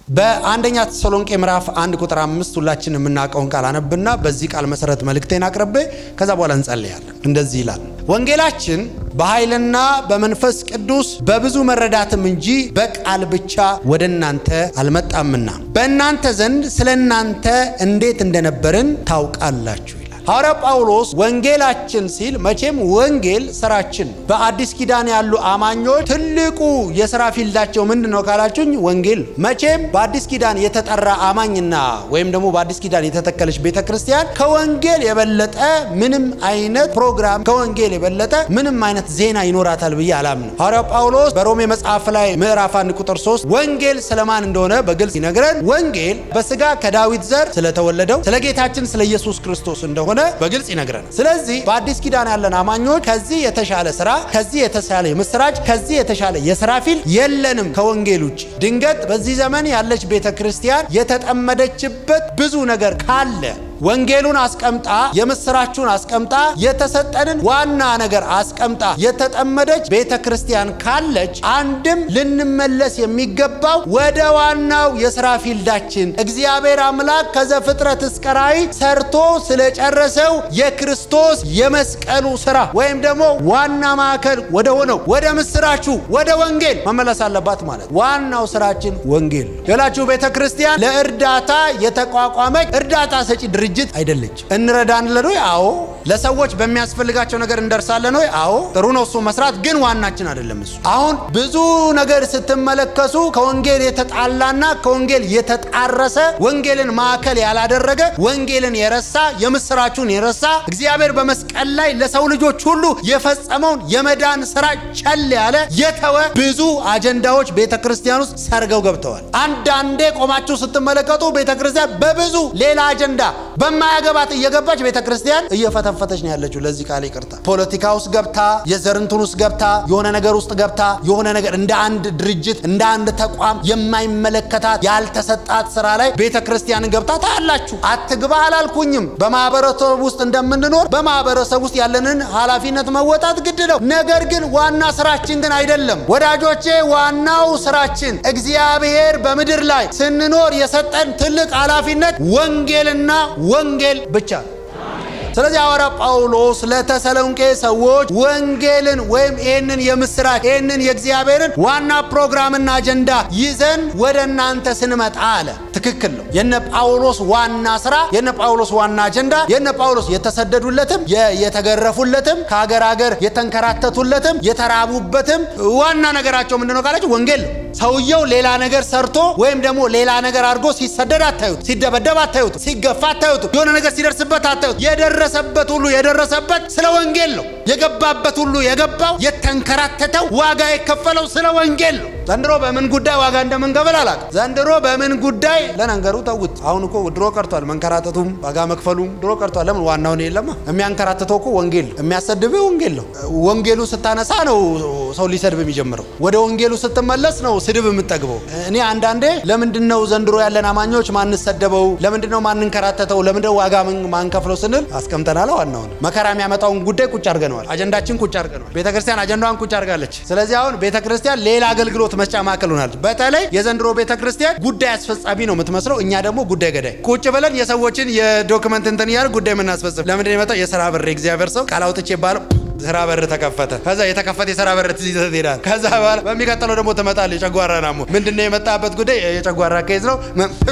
በአንደኛ ተሰሎንቄ ምዕራፍ አንድ ቁጥር አምስት ሁላችን የምናውቀውን ቃል አነብና በዚህ ቃል መሰረት መልእክቴን አቅርቤ ከዛ በኋላ እንጸልያለን። እንደዚህ ይላል፣ ወንጌላችን በኃይልና በመንፈስ ቅዱስ በብዙ መረዳትም እንጂ በቃል ብቻ ወደ እናንተ አልመጣምና በእናንተ ዘንድ ስለ እናንተ እንዴት እንደነበርን ታውቃላችሁ። ሐዋርያ ጳውሎስ ወንጌላችን ሲል መቼም ወንጌል ስራችን ነው። በአዲስ ኪዳን ያሉ አማኞች ትልቁ የስራ ፊልዳቸው ምንድን ነው ካላችሁኝ፣ ወንጌል። መቼም በአዲስ ኪዳን የተጠራ አማኝና ወይም ደግሞ በአዲስ ኪዳን የተተከለች ቤተ ክርስቲያን ከወንጌል የበለጠ ምንም አይነት ፕሮግራም ከወንጌል የበለጠ ምንም አይነት ዜና ይኖራታል ብዬ አላምንም። ሐዋርያ ጳውሎስ በሮሜ መጽሐፍ ላይ ምዕራፍ 1 ቁጥር 3 ወንጌል ስለማን እንደሆነ በግልጽ ይነግረን። ወንጌል በስጋ ከዳዊት ዘር ስለተወለደው ስለ ጌታችን ስለ ኢየሱስ ክርስቶስ እንደሆነ በግልጽ ይነግረናል። ስለዚህ በአዲስ ኪዳን ያለን አማኞች ከዚህ የተሻለ ስራ፣ ከዚህ የተሻለ የምስራች፣ ከዚህ የተሻለ የስራ ፊልድ የለንም ከወንጌል ውጭ። ድንገት በዚህ ዘመን ያለች ቤተ ክርስቲያን የተጠመደችበት ብዙ ነገር ካለ ወንጌሉን አስቀምጣ የምስራቹን አስቀምጣ የተሰጠንን ዋና ነገር አስቀምጣ የተጠመደች ቤተ ክርስቲያን ካለች አንድም ልንመለስ የሚገባው ወደ ዋናው የስራ ፊልዳችን እግዚአብሔር አምላክ ከዘፍጥረት እስከ ራእይ ሰርቶ ስለጨረሰው የክርስቶስ የመስቀሉ ስራ ወይም ደግሞ ዋና ማዕከል ወደ ሆነው ወደ ምስራቹ ወደ ወንጌል መመለስ አለባት ማለት። ዋናው ስራችን ወንጌል ሌላችሁ ቤተ ክርስቲያን ለእርዳታ የተቋቋመች እርዳታ ሰጪ ድርጅት ድርጅት አይደለችም። እንረዳለን ወይ? አዎ። ለሰዎች በሚያስፈልጋቸው ነገር እንደርሳለን ወይ? አዎ። ጥሩ ነው እሱ መስራት፣ ግን ዋናችን አይደለም እሱ። አሁን ብዙ ነገር ስትመለከቱ ከወንጌል የተጣላና ከወንጌል የተጣረሰ ወንጌልን ማዕከል ያላደረገ ወንጌልን የረሳ የምስራቹን የረሳ እግዚአብሔር በመስቀል ላይ ለሰው ልጆች ሁሉ የፈጸመውን የመዳን ስራ ቸል ያለ የተወ ብዙ አጀንዳዎች ቤተ ክርስቲያን ውስጥ ሰርገው ገብተዋል። አንዳንዴ ቆማችሁ ስትመለከቱ ቤተ ክርስቲያን በብዙ ሌላ አጀንዳ በማያገባት እየገባች ቤተ ክርስቲያን እየፈተፈተች ነው ያለችው። ለዚህ ቃል ይቅርታ። ፖለቲካ ውስጥ ገብታ የዘርንቱን ውስጥ ገብታ የሆነ ነገር ውስጥ ገብታ የሆነ ነገር እንደ አንድ ድርጅት እንደ አንድ ተቋም የማይመለከታት ያልተሰጣት ስራ ላይ ቤተ ክርስቲያንን ገብታ ታያላችሁ። አትግባ አላልኩኝም። በማህበረሰብ ውስጥ እንደምንኖር በማህበረሰብ ውስጥ ያለንን ኃላፊነት መወጣት ግድ ነው። ነገር ግን ዋና ስራችን ግን አይደለም ወዳጆቼ። ዋናው ስራችን እግዚአብሔር በምድር ላይ ስንኖር የሰጠን ትልቅ ኃላፊነት ወንጌልና ወንጌል ብቻ ነው። ስለዚህ ሐዋርያ ጳውሎስ ለተሰሎንቄ ሰዎች ወንጌልን ወይም ይህንን የምስራች ይህንን የእግዚአብሔርን ዋና ፕሮግራምና አጀንዳ ይዘን ወደ እናንተ ስንመጣ አለ። ትክክል ነው። የነ ጳውሎስ ዋና ስራ፣ የነ ጳውሎስ ዋና አጀንዳ፣ የነ ጳውሎስ የተሰደዱለትም የተገረፉለትም ከሀገር ሀገር የተንከራተቱለትም የተራቡበትም ዋና ነገራቸው ምንድነው ካላችሁ ወንጌል ነው። ሰውየው ሌላ ነገር ሰርቶ ወይም ደግሞ ሌላ ነገር አድርጎ ሲሰደድ አታዩት፣ ሲደበደብ አታዩት፣ ሲገፋ አታዩት፣ የሆነ ነገር ሲደርስበት አታዩት። የደረሰበት ሁሉ የደረሰበት ስለ ወንጌል ነው። የገባበት ሁሉ የገባው የተንከራተተው ዋጋ የከፈለው ስለ ወንጌል ነው። ዘንድሮ በምን ጉዳይ ዋጋ እንደምንከፍል አላውቅም። ዘንድሮ በምን ጉዳይ ለነገሩ ተውት። አሁን እኮ ድሮ ቀርቷል፣ መንከራተቱም ዋጋ መክፈሉም ድሮ ቀርቷል። ለምን ዋናውን የለማ። የሚያንከራትተው እኮ ወንጌል ነው። የሚያሰድብ ወንጌል ነው። ወንጌሉ ስታነሳ ነው ሰው ሊሰድብ የሚጀምረው። ወደ ወንጌሉ ስትመለስ ነው ስድብ የምጠግበው። እኔ አንዳንዴ ለምንድን ነው ዘንድሮ ያለን አማኞች ማንሰደበው? ለምንድን ነው ማንንከራተተው? ለምንድን ነው ዋጋ ማንከፍለው ስንል አስቀምጠናል። ዋናውን መከራ የሚያመጣውን ጉዳይ ቁጭ አድርገነዋል። አጀንዳችን ቁጭ አድርገነዋል። ቤተ ክርስቲያን አጀንዳዋን ቁጭ አድርጋለች። ስለዚህ አሁን ቤተ ክርስቲያን ሌላ አገልግሎት መስጫ ማዕከል ሆናለች። በተለይ የዘንድሮ ቤተ ክርስቲያን ጉዳይ አስፈጻሚ ነው የምትመስለው፣ እኛ ደግሞ ጉዳይ ገዳይ። ቁጭ ብለን የሰዎችን የዶክመንት እንትን እያል ጉዳይ የምናስፈጽም። ለምንድን የመጣው የስራ ብር እግዚአብሔር ሰው ቃል አውጥቼ ባለው ስራ በር ተከፈተ። ከዛ የተከፈተ የስራ በር ትይዘህ ትሄዳለህ። ከዛ በኋላ በሚቀጥለው ደግሞ ትመጣለህ። የጨጓራ ናሞ ምንድነው የመጣበት ጉዳይ የጨጓራ ኬዝ ነው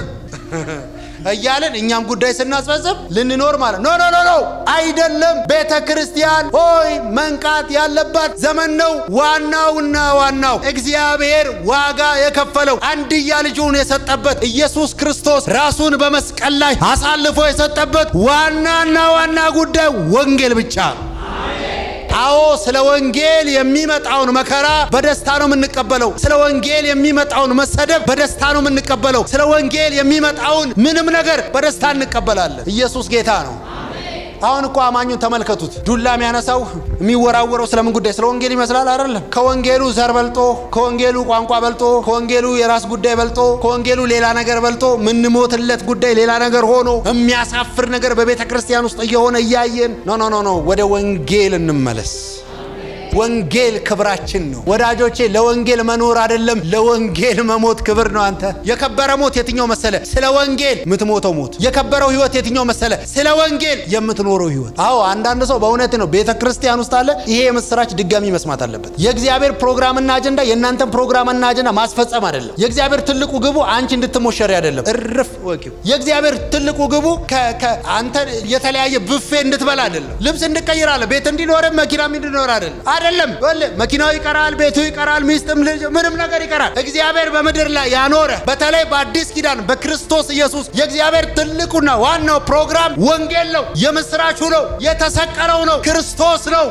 እያለን እኛም ጉዳይ ስናስፈጽም ልንኖር ማለት ኖ ኖ ኖ ኖ አይደለም። ቤተ ክርስቲያን ሆይ መንቃት ያለባት ዘመን ነው። ዋናውና ዋናው እግዚአብሔር ዋጋ የከፈለው አንድያ ልጁን የሰጠበት ኢየሱስ ክርስቶስ ራሱን በመስቀል ላይ አሳልፎ የሰጠበት ዋናና ዋና ጉዳይ ወንጌል ብቻ ነው። አዎ ስለ ወንጌል የሚመጣውን መከራ በደስታ ነው የምንቀበለው። ስለ ወንጌል የሚመጣውን መሰደብ በደስታ ነው የምንቀበለው። ስለ ወንጌል የሚመጣውን ምንም ነገር በደስታ እንቀበላለን። ኢየሱስ ጌታ ነው። አሁን እኮ አማኙን ተመልከቱት። ዱላ የሚያነሳው የሚወራወረው ስለምን ጉዳይ? ስለ ወንጌል ይመስላል አይደለም። ከወንጌሉ ዘር በልጦ፣ ከወንጌሉ ቋንቋ በልጦ፣ ከወንጌሉ የራስ ጉዳይ በልጦ፣ ከወንጌሉ ሌላ ነገር በልጦ ምንሞትለት ጉዳይ ሌላ ነገር ሆኖ የሚያሳፍር ነገር በቤተ ክርስቲያን ውስጥ እየሆነ እያየን ኖ ኖ ኖ ኖ፣ ወደ ወንጌል እንመለስ። ወንጌል ክብራችን ነው ወዳጆቼ። ለወንጌል መኖር አይደለም ለወንጌል መሞት ክብር ነው። አንተ የከበረ ሞት የትኛው መሰለ? ስለ ወንጌል የምትሞተው ሞት። የከበረው ህይወት የትኛው መሰለ? ስለ ወንጌል የምትኖረው ህይወት። አዎ አንዳንድ ሰው በእውነት ነው ቤተ ክርስቲያን ውስጥ አለ። ይሄ የምስራች ድጋሚ መስማት አለበት። የእግዚአብሔር ፕሮግራምና አጀንዳ የእናንተን ፕሮግራምና አጀንዳ ማስፈጸም አይደለም። የእግዚአብሔር ትልቁ ግቡ አንቺ እንድትሞሸሪ አይደለም። እርፍ ወቂው። የእግዚአብሔር ትልቁ ግቡ አንተ የተለያየ ብፌ እንድትበላ አይደለም። ልብስ እንድቀይር አለ። ቤት እንዲኖር መኪናም እንዲኖር አይደለም። አይደለም መኪናው ይቀራል፣ ቤቱ ይቀራል፣ ሚስትም ልጅ ምንም ነገር ይቀራል። እግዚአብሔር በምድር ላይ ያኖረ በተለይ በአዲስ ኪዳን በክርስቶስ ኢየሱስ የእግዚአብሔር ትልቁና ዋናው ፕሮግራም ወንጌል ነው። የምስራቹ ነው። የተሰቀለው ነው። ክርስቶስ ነው።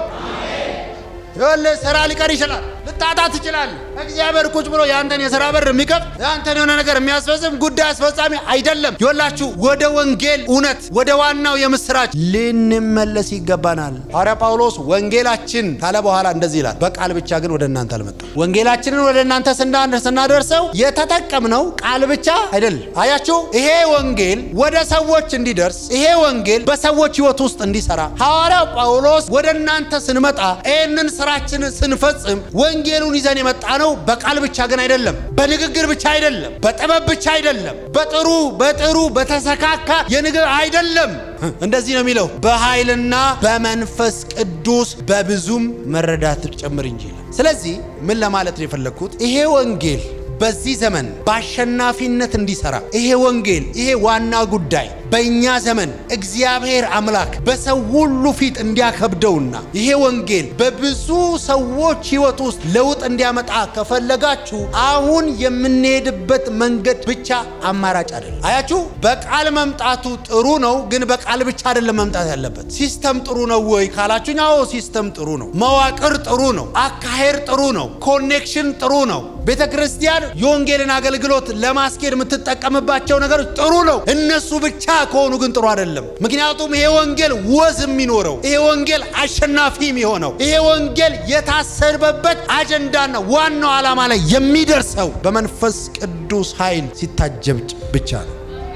ይኸውልህ ስራ ሊቀር ይችላል። ልታጣ ትችላለህ። እግዚአብሔር ቁጭ ብሎ የአንተን የሥራ በር የሚከፍት የአንተን የሆነ ነገር የሚያስፈጽም ጉዳይ አስፈጻሚ አይደለም። ይኸውላችሁ ወደ ወንጌል እውነት ወደ ዋናው የምስራች ልንመለስ ይገባናል። ሐዋርያ ጳውሎስ ወንጌላችን ካለ በኋላ እንደዚህ ይላል፣ በቃል ብቻ ግን ወደ እናንተ አልመጣም። ወንጌላችንን ወደ እናንተ ስናደርሰው የተጠቀምነው ቃል ብቻ አይደለም። አያችሁ፣ ይሄ ወንጌል ወደ ሰዎች እንዲደርስ፣ ይሄ ወንጌል በሰዎች ሕይወት ውስጥ እንዲሰራ ሐዋርያው ጳውሎስ ወደ እናንተ ስንመጣ ይህንን ስራችንን ስንፈጽም ወንጌሉን ይዘን የመጣ ነው። በቃል ብቻ ግን አይደለም፣ በንግግር ብቻ አይደለም፣ በጥበብ ብቻ አይደለም፣ በጥሩ በጥሩ በተሰካካ የንግግር አይደለም። እንደዚህ ነው የሚለው በኃይልና በመንፈስ ቅዱስ በብዙም መረዳት ጭምር እንጂ። ስለዚህ ምን ለማለት ነው የፈለግኩት ይሄ ወንጌል በዚህ ዘመን በአሸናፊነት እንዲሰራ ይሄ ወንጌል ይሄ ዋና ጉዳይ በእኛ ዘመን እግዚአብሔር አምላክ በሰው ሁሉ ፊት እንዲያከብደውና ይሄ ወንጌል በብዙ ሰዎች ሕይወት ውስጥ ለውጥ እንዲያመጣ ከፈለጋችሁ አሁን የምንሄድበት መንገድ ብቻ አማራጭ አይደለም። አያችሁ፣ በቃል መምጣቱ ጥሩ ነው፣ ግን በቃል ብቻ አይደለም መምጣት ያለበት። ሲስተም ጥሩ ነው ወይ ካላችሁኝ፣ አዎ ሲስተም ጥሩ ነው። መዋቅር ጥሩ ነው። አካሄድ ጥሩ ነው። ኮኔክሽን ጥሩ ነው። ቤተ ክርስቲያን የወንጌልን አገልግሎት ለማስኬድ የምትጠቀምባቸው ነገሮች ጥሩ ነው። እነሱ ብቻ ከሆኑ ግን ጥሩ አይደለም። ምክንያቱም ይሄ ወንጌል ወዝ የሚኖረው ይሄ ወንጌል አሸናፊ የሚሆነው ይሄ ወንጌል የታሰበበት አጀንዳና ዋናው ዓላማ ላይ የሚደርሰው በመንፈስ ቅዱስ ኃይል ሲታጀብ ብቻ ነው።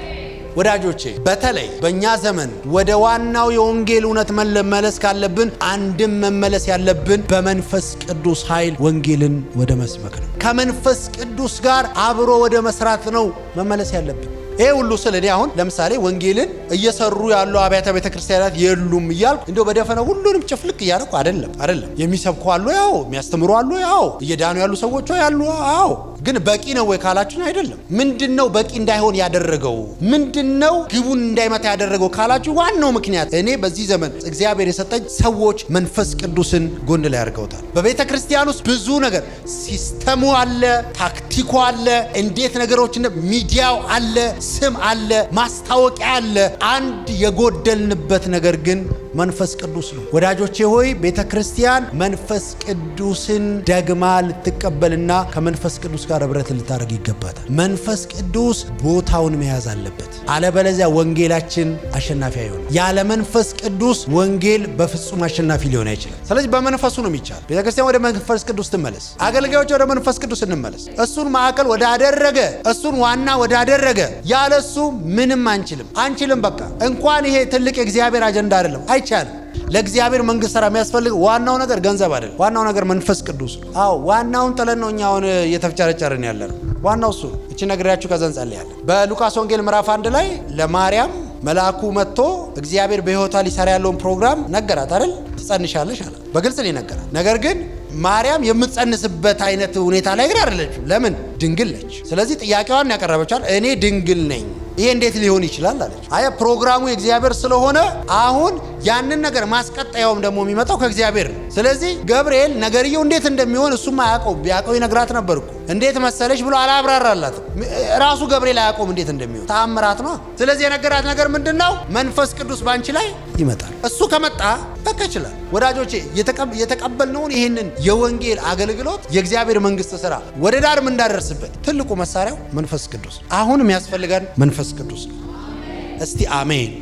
ወዳጆቼ በተለይ በእኛ ዘመን ወደ ዋናው የወንጌል እውነት መመለስ ካለብን አንድም መመለስ ያለብን በመንፈስ ቅዱስ ኃይል ወንጌልን ወደ መስበክ ነው። ከመንፈስ ቅዱስ ጋር አብሮ ወደ መስራት ነው መመለስ ያለብን። ይሄ ሁሉ ስል እኔ አሁን ለምሳሌ ወንጌልን እየሰሩ ያሉ አብያተ ቤተ ክርስቲያናት የሉም እያልኩ እንዲያው በደፈነ ሁሉንም ጭፍልቅ እያደረኩ አይደለም አይደለም። የሚሰብኩ አሉ፣ ያው የሚያስተምሩ አሉ፣ ያው እየዳኑ ያሉ ሰዎች ያሉ፣ አዎ። ግን በቂ ነው ወይ ካላችሁኝ አይደለም። ምንድን ነው በቂ እንዳይሆን ያደረገው? ምንድን ነው ግቡን እንዳይመታ ያደረገው ካላችሁ ዋናው ምክንያት እኔ በዚህ ዘመን እግዚአብሔር የሰጠኝ ሰዎች መንፈስ ቅዱስን ጎን ላይ አድርገውታል። በቤተ ክርስቲያን ውስጥ ብዙ ነገር ሲስተሙ አለ፣ ታክቲኩ አለ፣ እንዴት ነገሮች ሚዲያው አለ ስም አለ፣ ማስታወቂያ አለ። አንድ የጎደልንበት ነገር ግን መንፈስ ቅዱስ ነው። ወዳጆቼ ሆይ ቤተ ክርስቲያን መንፈስ ቅዱስን ደግማ ልትቀበልና ከመንፈስ ቅዱስ ጋር ህብረት ልታደርግ ይገባታል። መንፈስ ቅዱስ ቦታውን መያዝ አለበት። አለበለዚያ ወንጌላችን አሸናፊ አይሆንም። ያለ መንፈስ ቅዱስ ወንጌል በፍጹም አሸናፊ ሊሆን አይችልም። ስለዚህ በመንፈሱ ነው የሚቻል። ቤተ ክርስቲያን ወደ መንፈስ ቅዱስ ትመለስ። አገልጋዮች ወደ መንፈስ ቅዱስ እንመለስ። እሱን ማዕከል ወዳደረገ እሱን ዋና ወዳደረገ ያለሱ ምንም አንችልም አንችልም። በቃ እንኳን ይሄ ትልቅ የእግዚአብሔር አጀንዳ አይደለም፣ አይቻልም። ለእግዚአብሔር መንግስት ስራ የሚያስፈልግ ዋናው ነገር ገንዘብ አይደለም። ዋናው ነገር መንፈስ ቅዱስ ነው። አዎ ዋናውን ጥለን ነው እኛ አሁን እየተፍጨረጨርን ያለ ነው። ዋናው እሱ ነው። እቺ ነግሬያችሁ ከዛ እንጸልያለን። በሉቃስ ወንጌል ምዕራፍ አንድ ላይ ለማርያም መልአኩ መጥቶ እግዚአብሔር በሕይወቷ ሊሰራ ያለውን ፕሮግራም ነገራት አይደል? ትጸንሻለሽ አለ። በግልጽ ነው ነገራት። ነገር ግን ማርያም የምትጸንስበት አይነት ሁኔታ ላይ ግን አይደለችም። ለምን? ድንግል ነች። ስለዚህ ጥያቄዋን ያቀረበቻል እኔ ድንግል ነኝ ይሄ እንዴት ሊሆን ይችላል አለች። አየ ፕሮግራሙ የእግዚአብሔር ስለሆነ አሁን ያንን ነገር ማስቀጠያውም ደግሞ የሚመጣው ከእግዚአብሔር ነው። ስለዚህ ገብርኤል ነገርየው እንዴት እንደሚሆን እሱም አያውቀው። ቢያውቀው ይነግራት ነበር እኮ። እንዴት መሰለች ብሎ አላብራራላትም። ራሱ ገብርኤል አያውቀውም እንዴት እንደሚሆን ተአምራት ነው። ስለዚህ የነገራት ነገር ምንድን ነው? መንፈስ ቅዱስ ባንቺ ላይ ይመጣል። እሱ ከመጣ በቃ ይችላል። ወዳጆቼ የተቀበልነውን ይህንን የወንጌል አገልግሎት የእግዚአብሔር መንግስት ስራ ወደ ዳር እንዳደርስበት ትልቁ መሳሪያው መንፈስ ቅዱስ አሁን የሚያስፈልገን መንፈስ ቅዱስ ነው። እስቲ አሜን።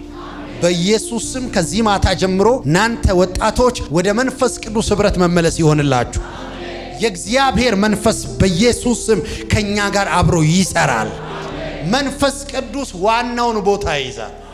በኢየሱስ ስም ከዚህ ማታ ጀምሮ እናንተ ወጣቶች ወደ መንፈስ ቅዱስ ህብረት መመለስ ይሆንላችሁ። የእግዚአብሔር መንፈስ በኢየሱስ ስም ከእኛ ጋር አብሮ ይሰራል። መንፈስ ቅዱስ ዋናውን ቦታ ይይዛል።